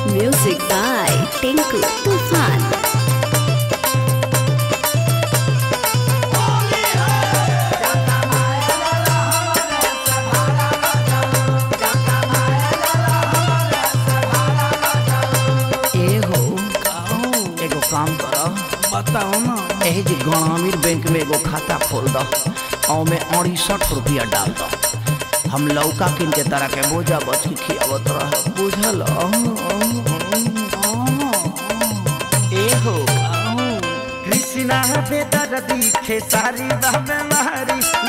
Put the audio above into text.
Music by Tinku Tufan. ए हो एगो काम कर बताओ ना एही जी ग्रामीण बैंक में एगो खाता खोल दो और में अड़सठ रुपया डाल दो हम लौका किन के तरह के बोझा बच के खियावत रह बुझल ए हो कृष्णा बेदर दिखे सारी बाबे मारी